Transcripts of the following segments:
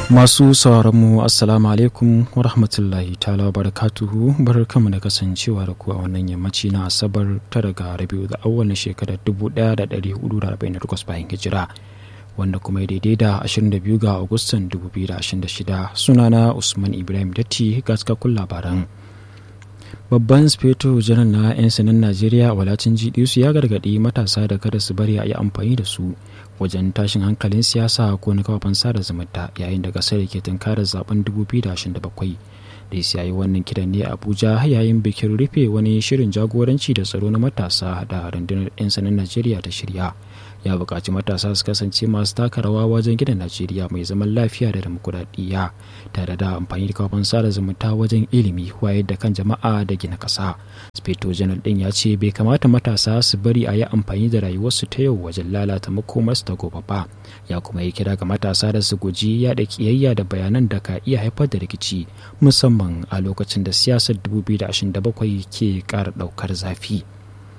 Masu sauraronmu Assalamu alaikum wa rahmatullahi ta'ala wa barakatuhu barkanmu da kasancewa da ku a wannan yammaci na Asabar tara ga Rabiu da awwal shekarar 1448 bayan hijira wanda kuma ya daidai da 22 ga Agustan 2026 sunana Usman Ibrahim Datti gaskakun labaran. babban speto janar na 'yan sanan najeriya walatin su ya gargaɗi matasa da kada su bari a yi amfani da su wajen tashin hankalin siyasa ko na kafafen sada zumunta yayin da kasar ke tunkarar zaben 2027 da ya yi wannan kiran ne abuja yayin bikin rufe wani shirin jagoranci da tsaro na matasa da rundunar 'yan sanan najeriya ta shirya ya buƙaci matasa su kasance masu taka rawa wajen gina najeriya mai zaman lafiya da demokuraɗiyya tare da amfani da kafin sada zumunta wajen ilimi wayar da kan jama'a da gina ƙasa speto janar ɗin ya ce bai kamata matasa su bari a yi amfani da rayuwarsu ta yau wajen lalata makomarsu ta gobe ba ya kuma yi kira ga matasa da su guji yaɗa ƙiyayya da bayanan da ka iya haifar da rikici musamman a lokacin da siyasar 2027 ke ƙara ɗaukar zafi.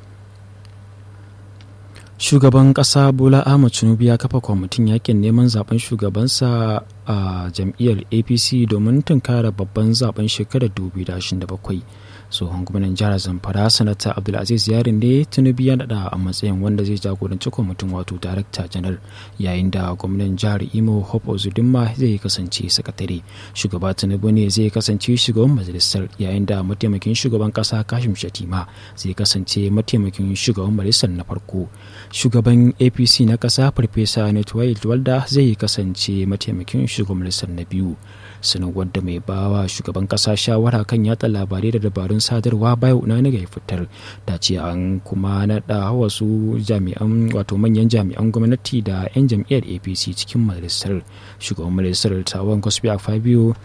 shugaban kasa bola ahmad tinubu ya kafa kwamitin yakin neman zaben shugabansa a jam'iyyar apc domin tunkara babban zaben shekarar 2027 tsohon gwamnan jihar zamfara sanata abdulaziz yarin ne tinubu ya nada a matsayin wanda zai jagoranci kwamitin wato darakta janar yayin da gwamnan jihar imo hope ozudinma zai kasance sakatare shugaba tinubu ne zai kasance shugaban majalisar yayin da mataimakin shugaban kasa kashim shatima zai kasance mataimakin shugaban majalisar na farko shugaban apc na kasa farfesa netwayel walda zai kasance mataimakin shugaban majalisar na biyu sanarwar da mai bawa shugaban kasa shawara kan yatsa labarai da dabarun sadarwa bayo na ga fitar ta ce an kuma naɗa wasu jami'an wato manyan jami'an gwamnati da 'yan jam'iyyar apc cikin majalisar shugaban majalisar tawon gospel fabio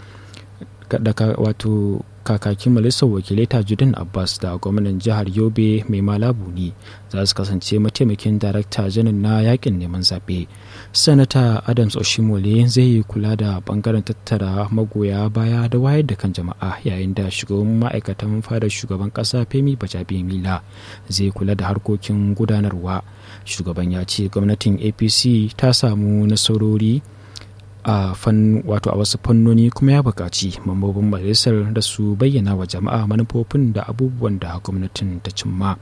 wato kakakin majalisar wakilai tajudin abbas da gwamnan jihar yobe mai malabu ne za su kasance mataimakin darakta janar na yakin neman zaɓe sanata adams oshimole zai yi kula da bangaren tattara magoya baya da wayar da kan jama'a yayin da shugaban ma'aikatan fadar shugaban ƙasa femi bajabe mila zai kula da harkokin gudanarwa shugaban ya ce gwamnatin apc ta samu nasarori a fan wato a wasu fannoni kuma ya buƙaci mambobin majalisar da su bayyana wa jama'a manufofin da abubuwan da gwamnatin ta cimma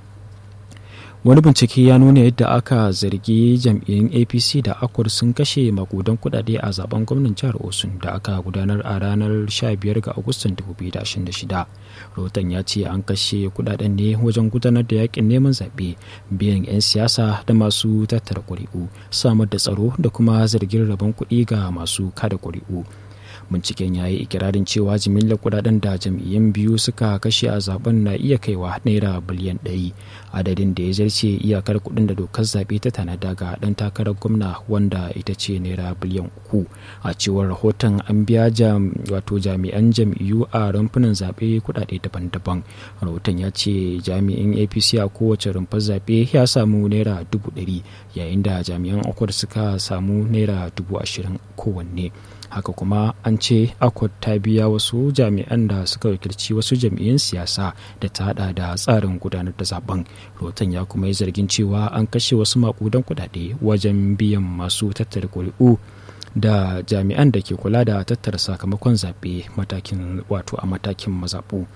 wani bincike ya nuna yadda aka zargi jam'iyyun apc da akwar sun kashe makudan kudade a zaben gwamnan jihar osun da aka gudanar a ranar 15 ga agustan 2026 rahoton ya ce an kashe kudaden ne wajen gudanar da yakin neman zaɓe biyan 'yan siyasa da masu tattara ƙuri'u samar da tsaro da kuma zargin rabon kuɗi ga masu kada ƙuri'u binciken ya yi ikirarin cewa jimillar kudaden da jam'iyyun biyu suka kashe a zaben na iya kaiwa naira biliyan ɗari adadin da ya zarce iyakar kudin da dokar zaɓe ta tanada ga ɗan takarar gwamna wanda ita ce naira biliyan uku a cewar rahoton an biya wato jami'an jam'iyyu a rumfunan zaɓe kudade daban-daban rahoton ya ce jami'in apc a kowace rumfar zaɓe ya samu naira dubu ɗari yayin da jami'an akwai suka samu naira dubu ashirin kowanne haka kuma an ce akwai ta biya wasu jami'an da suka wakilci wasu jam'iyyun siyasa da ta hada da tsarin gudanar da zaben rotan ya kuma yi zargin cewa an kashe wasu makudan kudade wajen biyan masu tattara kuri'u da jami'an da ke kula da tattara sakamakon zaɓe matakin wato a matakin mazaɓu.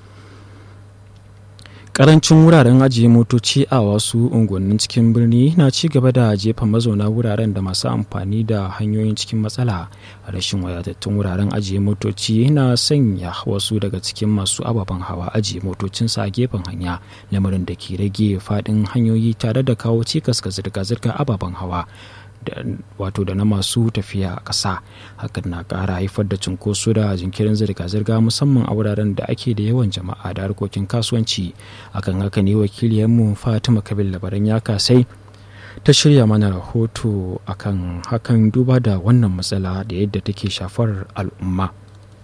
karancin wuraren ajiye motoci a wasu unguwannin cikin birni na ci gaba da jefa mazauna wuraren da masu amfani da hanyoyin cikin matsala rashin wadatattun wuraren ajiye motoci na sanya wasu daga cikin masu ababen hawa ajiye motocinsa a gefen hanya lamarin da ke rage faɗin hanyoyi tare da kawo cikas ga zirga-zirgar ababen hawa wato da na masu tafiya a ƙasa hakan na ƙara haifar da cunkoso da jinkirin zirga-zirga musamman a wuraren da ake da yawan jama'a da harkokin kasuwanci akan haka ne wakiliyarmu fatima kabil labaran ya kasai ta shirya mana rahoto akan hakan duba da wannan matsala da yadda take shafar al'umma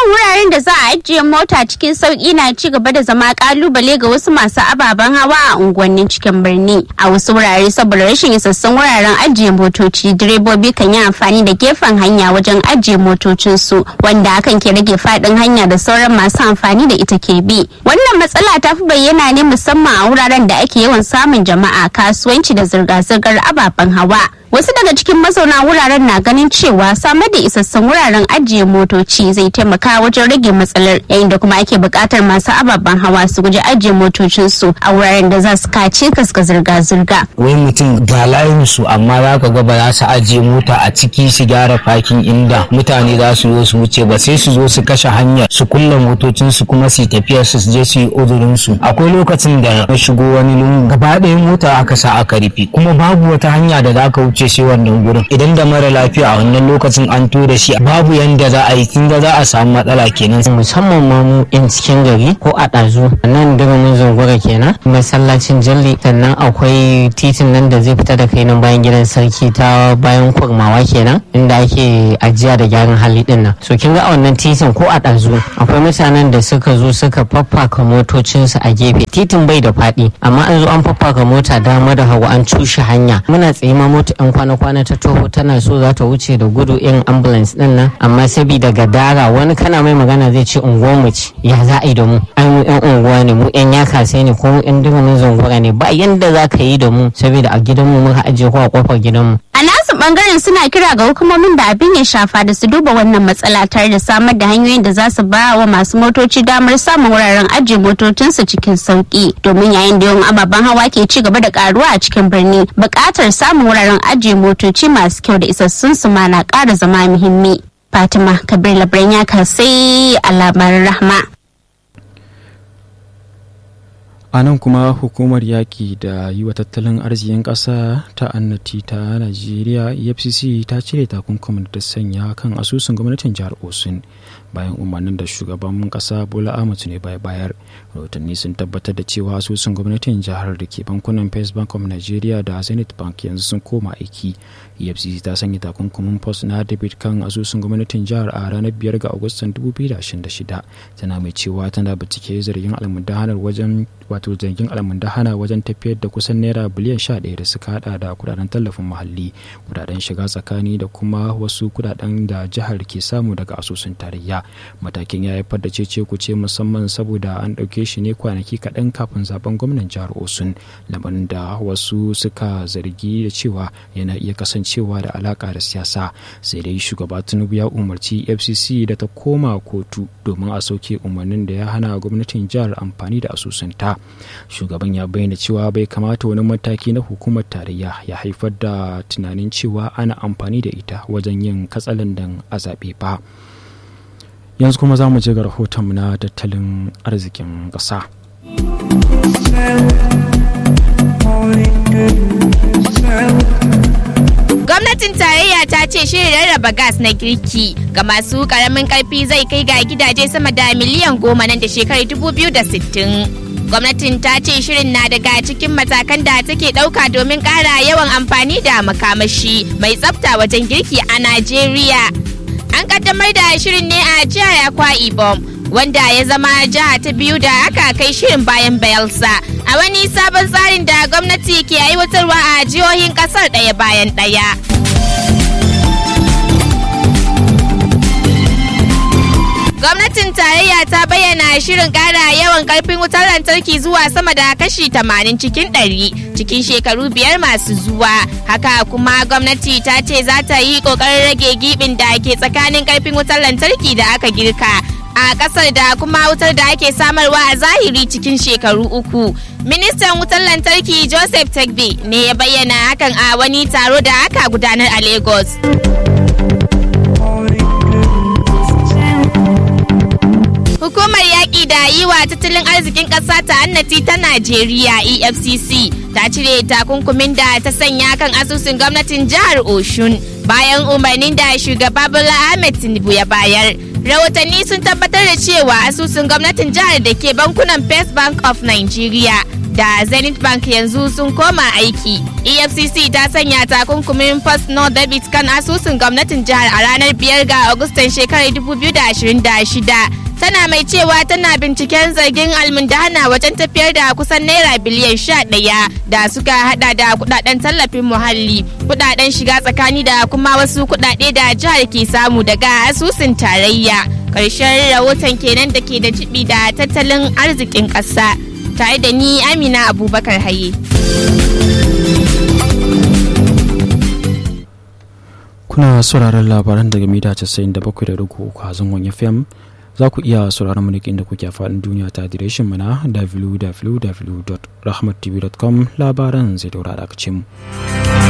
Samun wuraren da za a ajiye mota cikin sauki na ci gaba da zama kalubale ga wasu masu ababen hawa a unguwannin cikin birni. A wasu wurare saboda rashin isassun wuraren ajiye motoci direbobi kan yi amfani da gefen hanya wajen ajiye motocinsu wanda hakan ke rage faɗin hanya da sauran masu amfani da ita ke bi. Wannan matsala ta fi bayyana ne musamman a wuraren da ake yawan samun jama'a kasuwanci da zirga-zirgar ababen hawa. Wasu daga cikin mazauna wuraren na ganin cewa samar da isassun wuraren ajiye motoci zai taimaka wajen rage matsalar yayin da kuma ake buƙatar masu ababen hawa su guji ajiye motocinsu a wuraren da za su kace kaska zirga-zirga. Wai mutum ga layin su amma za ka ga ba za su ajiye mota a ciki su gyara fakin inda mutane za su zo su wuce ba sai su zo su kashe hanyar su kulle motocinsu kuma su tafiyar su je su yi uzurin su. Akwai lokacin da na shigo wani lungu gaba ɗaya mota aka sa aka rufe kuma babu wata hanya da za ka wuce shi wannan gurin idan da mara lafiya a wannan lokacin an tura shi babu yanda za a yi kin ga za a samu matsala kenan musamman ma mu in cikin gari ko a ɗazu nan diramin zungura kenan masallacin jalli sannan akwai titin nan da zai fita da kai nan bayan gidan sarki ta bayan kurmawa kenan inda ake ajiya da gyaran hali din nan so kin ga a wannan titin ko a ɗazu akwai mutanen da suka zo suka faffaka motocinsu a gefe titin bai da faɗi amma an zo an faffaka mota dama da hagu an cushe hanya muna tsaye ma mota yan kwana-kwana ta toho tana so za ta wuce da gudu irin ambulance din nan amma sabida gadara wani kana mai magana zai ce unguwar mu ce ya za a yi da mu ai mu yan unguwa ne mu yan yaka sai ne ko mu yan durumin zungura ne ba yanda za ka yi da mu saboda a gidanmu muka ajiye ko a kofar gidanmu A nasu bangaren suna kira ga hukumomin da abin ya shafa da su duba wannan matsala tare da samar da hanyoyin da za su ba wa masu motoci damar samun wuraren ajiye motocinsu cikin sauki domin yayin da yawan ababen hawa ke ci gaba da karuwa a cikin birni buƙatar samun wuraren ajiye motoci masu kyau da isassun su ma na ƙara zama muhimmi. Fatima Kabir Labran ya kasai a labarin rahma. a nan kuma hukumar yaƙi da yi wa tattalin arzikin ƙasa ta annati ta najeriya efcc ta cire takunkumin da sanya kan asusun gwamnatin jihar osun bayan umarnin da shugaban ƙasa bola ahmed ne bai bayar rahotanni sun tabbatar da cewa asusun gwamnatin jihar da ke bankunan first bank of nigeria da zenith bank yanzu sun koma aiki efcc ta sanya takunkumin post na debit kan asusun gwamnatin jihar a ranar 5 ga agustan 2026 tana mai cewa tana bincike zargin almundahanar wajen wato zargin almundahana wajen tafiyar da kusan naira biliyan 11 da suka hada da kudaden tallafin muhalli kudaden shiga tsakani da kuma wasu kudaden da jihar ke samu daga asusun tarayya matakin ya haifar da cece kuce musamman saboda an ɗauke shi ne kwanaki kaɗan kafin zaben gwamnan jihar osun lamarin da wasu suka zargi da cewa yana iya kasancewa da alaka da siyasa sai dai shugaba tinubu ya umarci fcc da ta koma kotu domin a sauke umarnin da ya hana gwamnatin jihar amfani da asusunta shugaban ya bayyana cewa bai kamata wani mataki na hukumar tarayya ya haifar da tunanin cewa ana amfani da ita wajen yin katsalandan a zaɓe ba yanzu kuma za mu je ga rahoton na tattalin arzikin ƙasa. Gwamnatin tarayya ta ce shirin rarraba gas na girki ga masu karamin karfi zai kai ga gidaje sama da miliyan goma nan da shekarar 2060. Gwamnatin ta ce shirin na daga cikin matakan da take ɗauka domin ƙara yawan amfani da makamashi mai tsafta wajen girki a Najeriya. An kaddamar da shirin ne a jihar Akwa Ibom wanda ya zama jiha ta biyu da aka kai shirin bayan Bayelsa a wani sabon tsarin da gwamnati ke aiwatarwa a jihohin kasar ɗaya bayan ɗaya. Gwamnatin tarayya ta bayyana shirin ƙara yawan ƙarfin wutar lantarki zuwa sama da kashi 80 cikin 100 cikin shekaru biyar masu zuwa. Haka kuma gwamnati ta ce za ta yi ƙoƙarin rage gibin da ke tsakanin ƙarfin wutar lantarki da aka girka a ƙasar da kuma wutar da ake samarwa a zahiri cikin shekaru uku. Ministan wutar lantarki Joseph Tegbe ne ya bayyana hakan a wani taro da aka gudanar a Lagos. Hukumar yaƙi da yi wa tattalin arzikin ƙasa ta annati ta Najeriya EFCC ta cire takunkumin da ta sanya kan asusun gwamnatin jihar Oshun bayan umarnin da shugaba Bola Ahmed Tinubu ya bayar. Rahotanni sun tabbatar da cewa asusun gwamnatin jihar da ke bankunan First Bank of Nigeria da zenith bank yanzu sun koma aiki efcc ta sanya takunkumin first no debit kan asusun gwamnatin jihar a ranar biyar ga agustan shekarar 2026 tana mai cewa tana binciken zargin almundana wajen tafiyar da kusan naira biliyan sha ɗaya da suka hada da kudaden tallafin muhalli kudaden shiga tsakani da kuma wasu kudade da jihar ke samu daga asusun tarayya ƙarshen rahoton kenan da ke da jibi da tattalin arzikin ƙasa tare da ni amina abubakar haye kuna sauraron labaran daga mita 97.3 a zangon fm za ku iya sauraron mu inda kuke faɗin duniya ta adireshin mu na www.rahmattv.com labaran zai daura da mu.